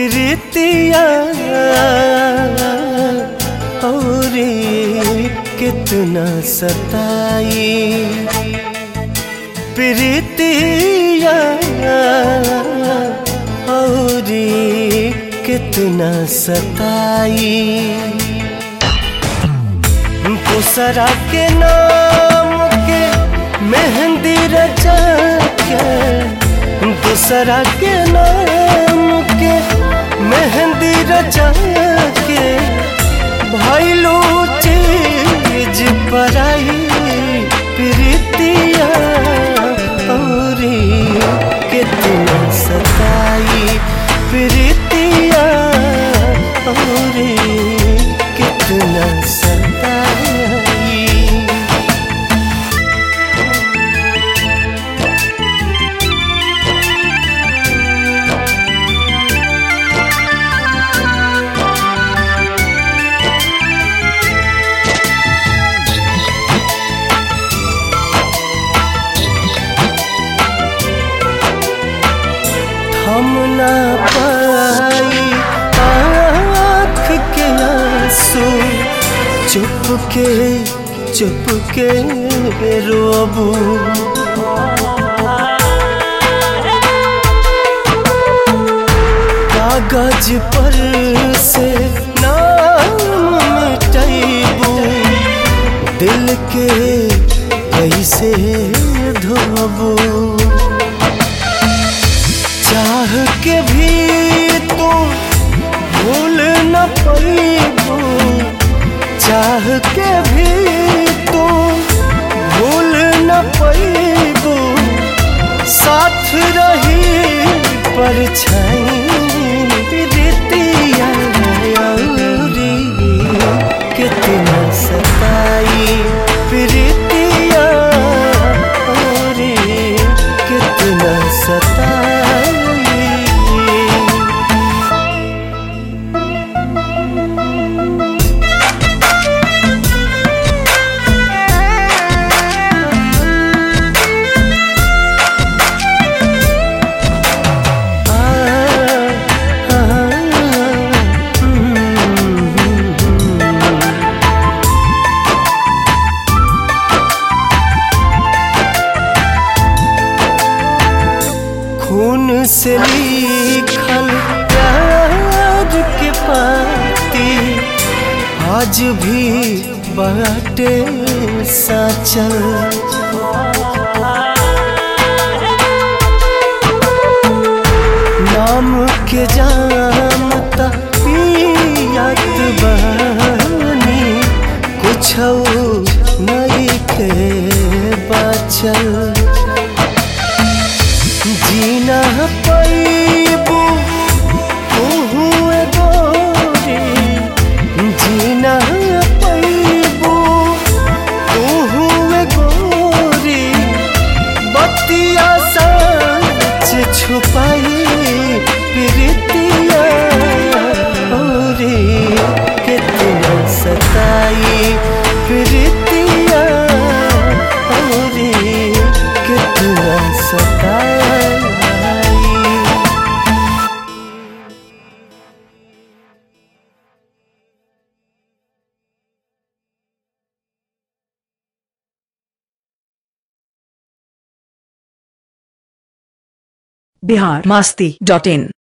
प्रीतिया और कितना सताई प्रीतिया और कितना सताई दूसरा के नाम के मेहंदी रचा के दूसरा के नाम के मेहंदी रचा के भैलू चीज पराई प्रीतिया और कितना सताई प्रीतिया और कितना सताई हम ना पाई आँख के आंसू चुप के चुप के रोबू कागज पर से नाम मिटैबू दिल के कैसे धोबू चाह के भी तुम भूल न पैबू चाह के भी तुम भूल न पैबू साथ रही परछाई प्रीतिया औरी कितना सताई प्रीतिया औरी कितना सताई खून से लिखल प्यार के पाती आज भी बाटे साचल नाम के जानता पियात बानी कुछ नहीं के बचल जीना पैबू गोरी जीना पैबू गोरी बतिया सच छुपाई प्रीतिया औरी कितना सताई प्रीतिया औरी कितना सताई बिहार मास्ती डॉट इन